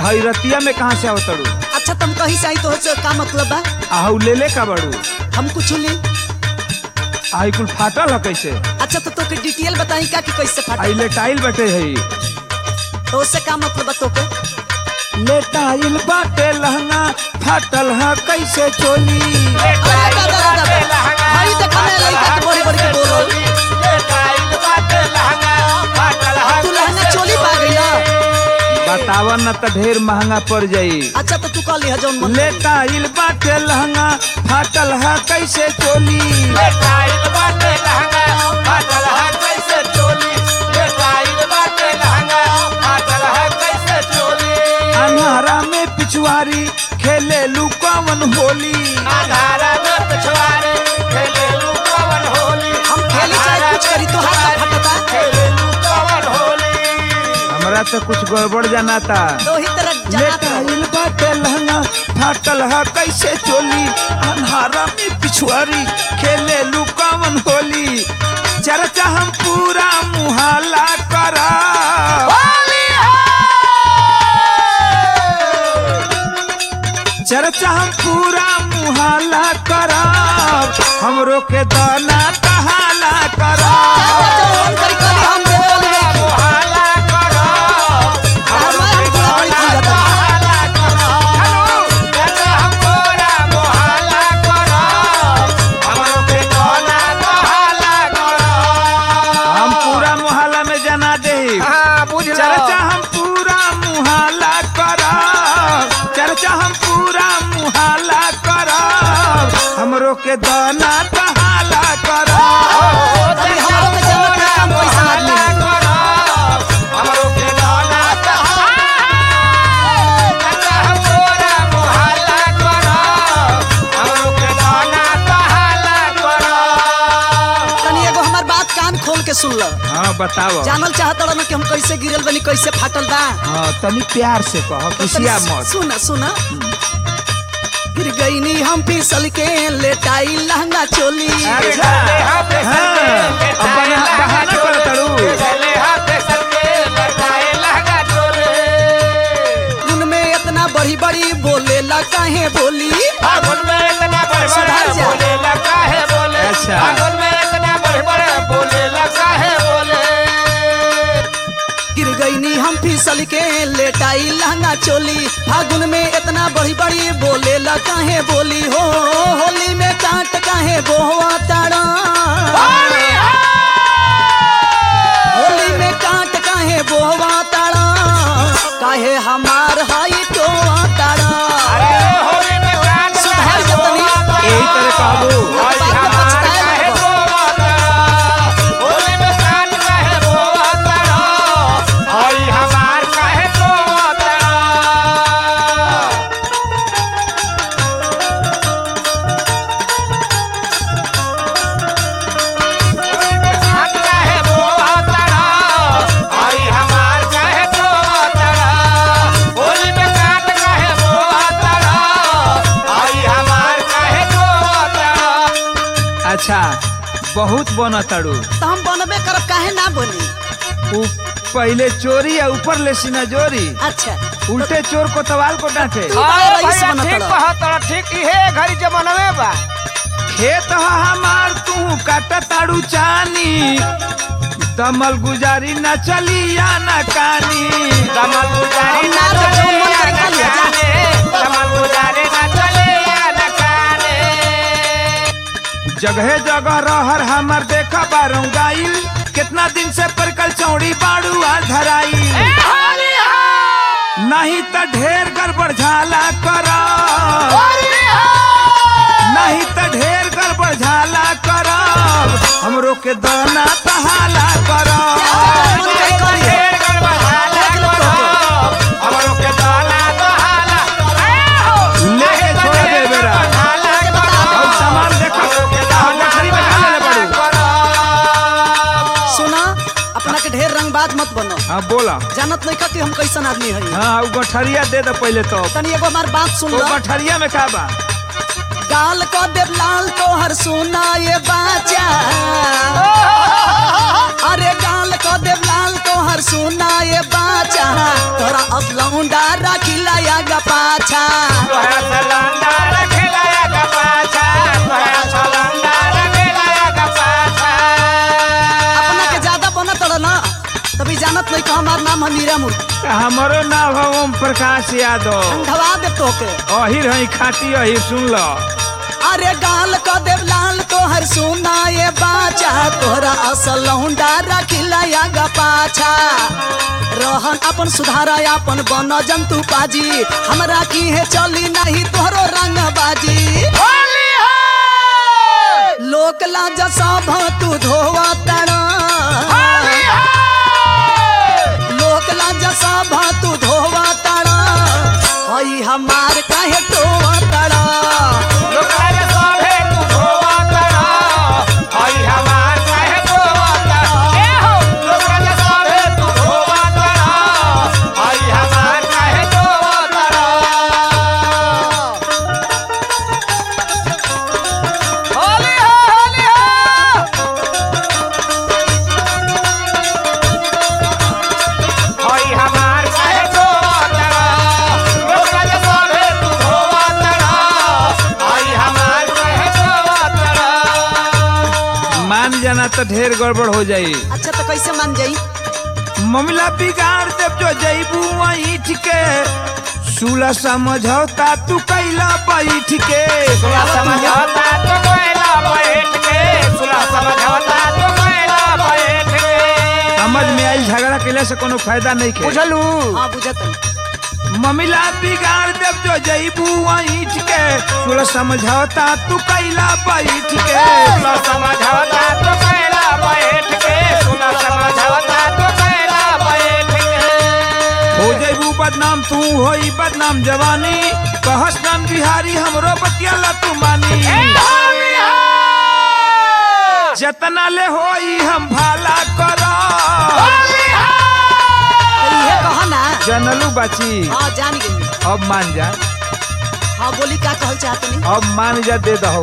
हई रतिया में कहाँ से आवतड़ू अच्छा तुम कहीं से आई तो से का मतलब बा आहू ले ले का बड़ू हम कुछ ली आई कुल फाटल है कैसे अच्छा तो तोके डिटेल बताई का कि कैसे आई फाटा लेटाइल बटे हई तो उससे का मतलब बा तोके लेटाइल बाटे लहंगा फाटल है कैसे चोली अरे दादा दादा दादा हई देखा मैं लइका के बड़ी बड़ी के बोलो तू लहंगा चोली पा गई ना बतावा न त ढेर महंगा पड़ जाई अच्छा तो तू कह लिहा जौन मन लेटाइल बाटे लहंगा फाटल है कैसे चोली अन्हारा में पिछुआरी खेले लुकावन होली हम खेली चाहे कुछ करी तो हाथ का फटता हमरा तो कुछ गड़बड़ जाना था तो ही तरह जनात रहो लेटाइल बाटे लहंगा फाटल है कैसे चोली अन्हारा में पिछुआरी खेले लुकावन होली चर्चा हम पूरा मुहाला करा चर्चा हम पूरा मुहाला करब हमरो के दाना कहाला करब जौन करी करी हम दे बोले हमारे हम थोड़ा बड़ी चीज जाता हम पूरा मुहाला में जना दे चर्चा हम पूरा मुहाला करब चर्चा हम पूरा मुहाला करब हमरो के दाना कहाला करब अभी हमारों के जन्नत में काम पैसा आदमी तनी एगो हमार बात कान खोल के सुन लो हाँ बताओ जानल चाहत रहो कि हम कैसे गिरल बनी कैसे फाटल बा हाँ तनी प्यार से कहो किसिया तनी मत सुना सुना गिर गई नी हम फिसल के लेटाई लहंगा चोली अच्छा हाँ अब बना- बहाना करत तारू उन में इतना बड़ी बड़ी बोले ला काहे बोली सुधार जा अच्छा गिर गई नी हम फिसल के लेटाई लहंगा चोली फागुन में इतना बड़ी बड़ी बोले ला काहे बोली हो होली में काट काहे बोवा तारा होली में काट काहे बोवा तारा काहे हमार हाई तो तारा सुधार जतनी यही तरह कहबू बाद में पछताए लगबो। अच्छा बहुत बना तारू तो हम बनबे करब काहे ना बनी उ पहले चोरी है ऊपर ले सीना जोरी अच्छा उल्टे चोर को तवाल को डांटे तू बड़ा रईस बनत रह। खेत ह हमार तू काट तारू चानी दमल गुजारी न चली या न कानी हम ना रह, जो मन करे खा लिया, जा। जगह जगह रहर हमर देखा बारू गाइल कितना दिन से परकल चौड़ी बाड़ू आ धराई नहीं त ढेर गड़बड़ झाला कर नहीं त ढेर गड़बड़ झाला कर हमरो के दाना तहाला कर मन करे करी देख लो तोके। लेके छोड़ दे बेरा के बता और सामान देखो और गठरी में का लेले बाड़ू सुना अपना के ढेर रंगबाज मत बनो हाँ बोला जानत नहीं कि हम कैसन आदमी हई हाँ वो गठरिया दे दे पहले तो तनी एगो हमार बात सुन वो लो गठरिया में का बा गाल को देव लाल तो हर सुना ये बाचा अरे गाल को देव लाल तो हर सुना ये बाचा तोरा अब लौंडा राखी पाछा तोहरा सलंदा रखेला का पाछा तोहरा सलंदा रखेला का पाछा अपना के ज्यादा बनत रह ना तभी जानत नहीं कि हमार नाम है मीरा मूर्ति हमारो नाम है ओम प्रकाश यादव अंधवा दे तोके अहिर है खाटी अहिर सुन लो अरे गाल क देव लाल तोहर सुना ये बाचा तोहरा असल लौंडा रखिला या गा पाछा रहन अपन सुधारा अपन बन जंतु पाजी हमरा की है चली नहीं तोहरो रंग बाजी लोक लाज सब तू धोवा तड़ा लोक लाज सब तू धोवा तड़ा हई हमार काहे टोवा तड़ा लोकारे सभे तू धोवा करा हई हमार काहे धोवा करा ए हो लोकारे सभे तू धोवा करा हई हमार काहे धोवा करा होली हो होली हो हई हमार काहे धोवा करा लोकारे सभे तू धोवा करा हई हमार काहे धोवा करा मान जाना तो ढेर गड़बड़ हो जाई अच्छा तो कैसे मान जाई ममला बिगाड़ देव जो जईबू ईठ के सुला समझौता तू कैला बैठ के सुला समझौता तू कैला बैठ के सुला समझौता तू कैला बैठ के समझ में आई झगड़ा कैला से कोनो फायदा नहीं के बुझलू हाँ बुझत ममिला बिगाड़ देव जो जईबू ईठ के सुला समझौता तू कैला बैठ के सुला समझौता तू कैला बैठ के सुला समझौता तू कैला बैठ के हो जईबू बदनाम तू होई बदनाम जवानी कहस नाम बिहारी हमरो बतियाला तू मानी जतना ले होई हम भाला करा ये कह ना जनलू बाची हाँ जान गई अब मान जा हाँ बोली का कहल चाहत नहीं अब मान जा दे दहो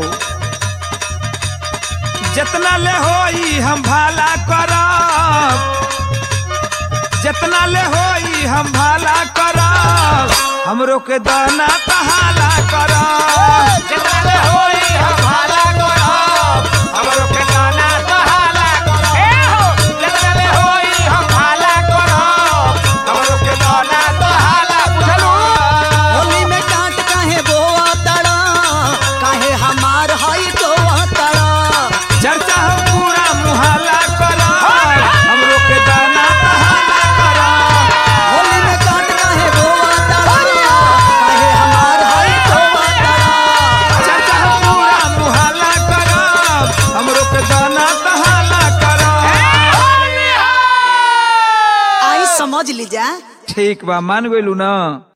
जितना ले होई हम भाला करब जितना ले होई हम भाला करब हमरो के दाना तहाला करब जितना ले होई हम भाला करब हमरो के दाना तहाला करब ए हो जितना ले होई हम भाला करब हमरो के दाना तहाला बुझलू होली में कांट काहे बोआ तड़ा काहे हमार हई टोआ तड़ा चर्चा हम पूरा मुहल्ला करा हमरो के दाना तहाला करा होली में कांट काहे बोआ तड़ा काहे हमार हई टोआ तड़ा चर्चा हम पूरा मुहल्ला करा हमरो के दाना तहाला करा आई समझ लीजा ठीक बा मान गइलू ना